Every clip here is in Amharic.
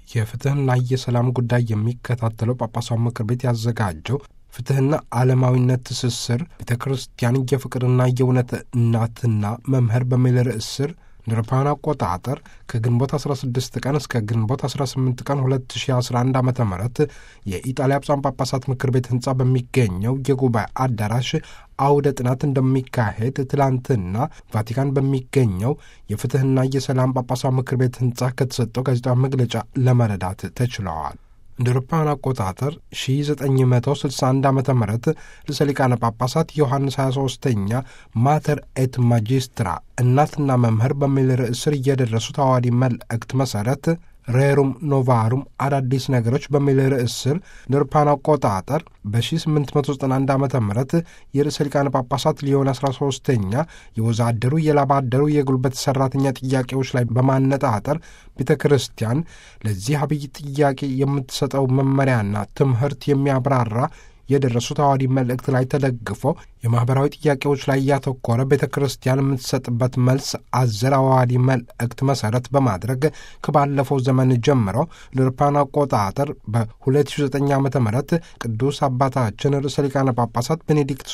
የፍትህና የሰላም ጉዳይ የሚከታተለው ጳጳሳዊ ምክር ቤት ያዘጋጀው ፍትህና ዓለማዊነት ትስስር ቤተ ክርስቲያን የፍቅርና የእውነት እናትና መምህር በሚል ርዕስ ስር እንደ አውሮፓውያን አቆጣጠር ከግንቦት 16 ቀን እስከ ግንቦት 18 ቀን 2011 ዓ ም የኢጣሊያ ብፁዓን ጳጳሳት ምክር ቤት ህንፃ በሚገኘው የጉባኤ አዳራሽ አውደ ጥናት እንደሚካሄድ ትላንትና ቫቲካን በሚገኘው የፍትህና የሰላም ጳጳሳት ምክር ቤት ህንፃ ከተሰጠው ጋዜጣዊ መግለጫ ለመረዳት ተችለዋል። እንደ አውሮፓውያን አቆጣጠር 1961 ዓ ም ርዕሰ ሊቃነ ጳጳሳት ዮሐንስ 23ኛ ማተር ኤት ማጂስትራ እናትና መምህር በሚል ርዕስ ስር እየደረሱት አዋዲ መልእክት መሠረት ሬሩም ኖቫሩም አዳዲስ ነገሮች በሚል ርዕስ ስር እንደ አውሮፓውያን አቆጣጠር በ1891 ዓ ም የርዕሰ ሊቃነ ጳጳሳት ሊዮን 13ኛ የወዛደሩ የላባደሩ የጉልበት ሠራተኛ ጥያቄዎች ላይ በማነጣጠር ቤተ ክርስቲያን ለዚህ አብይ ጥያቄ የምትሰጠው መመሪያና ትምህርት የሚያብራራ የደረሱት አዋዲ መልእክት ላይ ተደግፎ የማኅበራዊ ጥያቄዎች ላይ እያተኮረ ቤተ ክርስቲያን የምትሰጥበት መልስ አዘል አዋዲ መልእክት መሠረት በማድረግ ከባለፈው ዘመን ጀምሮ ለአውሮፓውያን አቆጣጠር በ2009 ዓ ም ቅዱስ አባታችን ርዕሰ ሊቃነ ጳጳሳት ቤኔዲክቱስ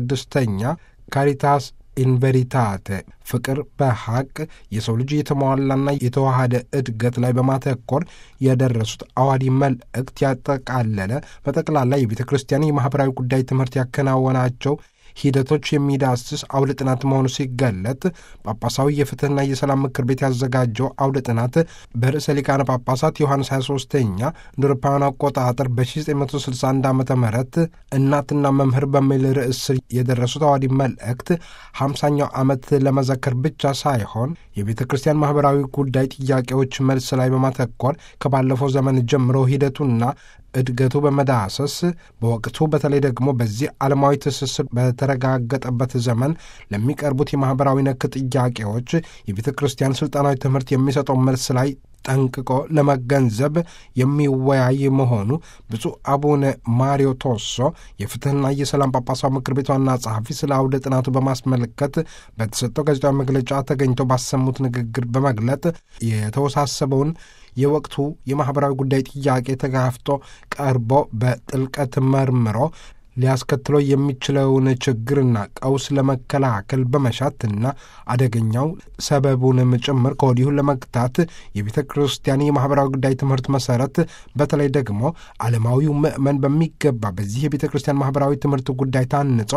16ኛ ካሪታስ ኢንቨሪታተ ፍቅር በሐቅ የሰው ልጅ የተሟላና የተዋሃደ እድገት ላይ በማተኮር የደረሱት አዋዲ መልእክት ያጠቃለለ በጠቅላላ የቤተ ክርስቲያን የማኅበራዊ ጉዳይ ትምህርት ያከናወናቸው ሂደቶች የሚዳስስ አውደ ጥናት መሆኑ ሲገለጥ ጳጳሳዊ የፍትህና የሰላም ምክር ቤት ያዘጋጀው አውደ ጥናት በርዕሰ ሊቃነ ጳጳሳት ዮሐንስ 23ኛ እንደ አውሮፓውያን አቆጣጠር በ1961 ዓ ም እናትና መምህር በሚል ርዕስ ስር የደረሱት አዋዲ መልእክት 50ኛው ዓመት ለመዘከር ብቻ ሳይሆን የቤተ ክርስቲያን ማኅበራዊ ጉዳይ ጥያቄዎች መልስ ላይ በማተኮር ከባለፈው ዘመን ጀምሮ ሂደቱና እድገቱ በመዳሰስ በወቅቱ በተለይ ደግሞ በዚህ ዓለማዊ ትስስር በተረጋገጠበት ዘመን ለሚቀርቡት የማኅበራዊ ነክ ጥያቄዎች የቤተ ክርስቲያን ሥልጣናዊ ትምህርት የሚሰጠው መልስ ላይ ጠንቅቆ ለመገንዘብ የሚወያይ መሆኑ ብፁዕ አቡነ ማሪዮ ቶሶ የፍትህና የሰላም ጳጳሳዊ ምክር ቤት ዋና ጸሐፊ ስለ አውደ ጥናቱ በማስመልከት በተሰጠው ጋዜጣዊ መግለጫ ተገኝተው ባሰሙት ንግግር በመግለጥ የተወሳሰበውን የወቅቱ የማኅበራዊ ጉዳይ ጥያቄ ተጋፍጦ ቀርቦ በጥልቀት መርምሮ ሊያስከትለው የሚችለውን ችግርና ቀውስ ለመከላከል በመሻትና አደገኛው ሰበቡንም ጭምር ከወዲሁ ለመግታት የቤተ ክርስቲያን የማኅበራዊ ጉዳይ ትምህርት መሠረት በተለይ ደግሞ ዓለማዊው ምእመን በሚገባ በዚህ የቤተ ክርስቲያን ማኅበራዊ ትምህርት ጉዳይ ታንጾ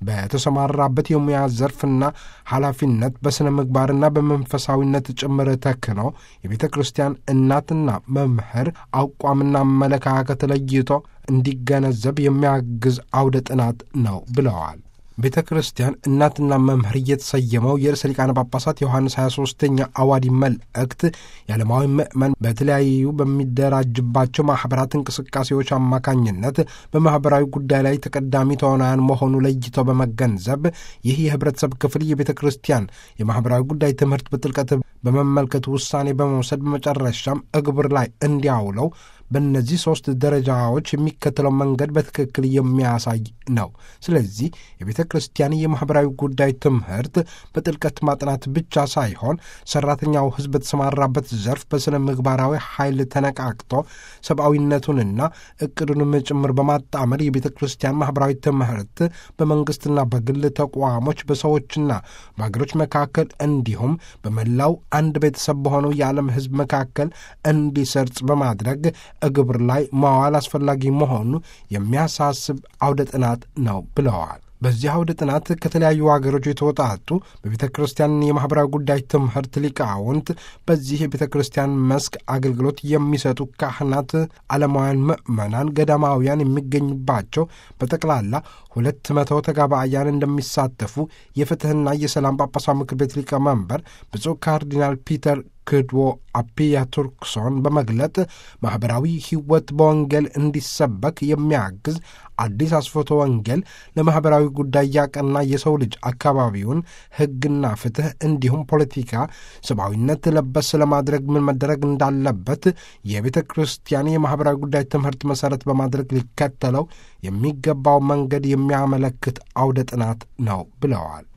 በተሰማራበት የሙያ ዘርፍና ኃላፊነት በሥነ ምግባርና በመንፈሳዊነት ጭምር ተክኖ የቤተ ክርስቲያን እናትና መምህር አቋምና አመለካከት ለይቶ እንዲገነዘብ የሚያግዝ አውደ ጥናት ነው ብለዋል። ቤተ ክርስቲያን እናትና መምህር እየተሰየመው የርዕሰ ሊቃነ ጳጳሳት ዮሐንስ 23ኛ አዋዲ መልእክት የዓለማዊ ምእመን በተለያዩ በሚደራጅባቸው ማኅበራት እንቅስቃሴዎች አማካኝነት በማኅበራዊ ጉዳይ ላይ ተቀዳሚ ተዋናያን መሆኑ ለይተው በመገንዘብ ይህ የኅብረተሰብ ክፍል የቤተ ክርስቲያን የማኅበራዊ ጉዳይ ትምህርት በጥልቀት በመመልከት ውሳኔ በመውሰድ በመጨረሻም እግብር ላይ እንዲያውለው በእነዚህ ሦስት ደረጃዎች የሚከተለው መንገድ በትክክል የሚያሳይ ነው። ስለዚህ የቤተ ክርስቲያን የማኅበራዊ ጉዳይ ትምህርት በጥልቀት ማጥናት ብቻ ሳይሆን ሠራተኛው ሕዝብ በተሰማራበት ዘርፍ በሥነ ምግባራዊ ኃይል ተነቃቅቶ ሰብአዊነቱንና ዕቅዱንም ጭምር በማጣመር የቤተ ክርስቲያን ማኅበራዊ ትምህርት በመንግሥትና በግል ተቋሞች በሰዎችና በአገሮች መካከል እንዲሁም በመላው አንድ ቤተሰብ በሆነው የዓለም ሕዝብ መካከል እንዲሰርጽ በማድረግ ግብር ላይ ማዋል አስፈላጊ መሆኑ የሚያሳስብ አውደ ጥናት ነው ብለዋል። በዚህ አውደ ጥናት ከተለያዩ ሀገሮች የተወጣጡ በቤተ ክርስቲያን የማኅበራዊ ጉዳይ ትምህርት ሊቃውንት፣ በዚህ የቤተ ክርስቲያን መስክ አገልግሎት የሚሰጡ ካህናት፣ ዓለማውያን ምዕመናን፣ ገዳማውያን የሚገኙባቸው በጠቅላላ ሁለት መቶ ተጋባእያን እንደሚሳተፉ የፍትሕና የሰላም ጳጳሳት ምክር ቤት ሊቀመንበር ብፁዕ ካርዲናል ፒተር ክድዎ አፒያ ቱርክሶን በመግለጥ ማኅበራዊ ሕይወት በወንጌል እንዲሰበክ የሚያግዝ አዲስ አስፎቶ ወንጌል ለማኅበራዊ ጉዳይ ያቀና የሰው ልጅ አካባቢውን ሕግና ፍትሕ እንዲሁም ፖለቲካ ሰብአዊነት ለበስ ለማድረግ ምን መደረግ እንዳለበት የቤተ ክርስቲያን የማኅበራዊ ጉዳይ ትምህርት መሠረት በማድረግ ሊከተለው የሚገባው መንገድ የሚያመለክት አውደ ጥናት ነው ብለዋል።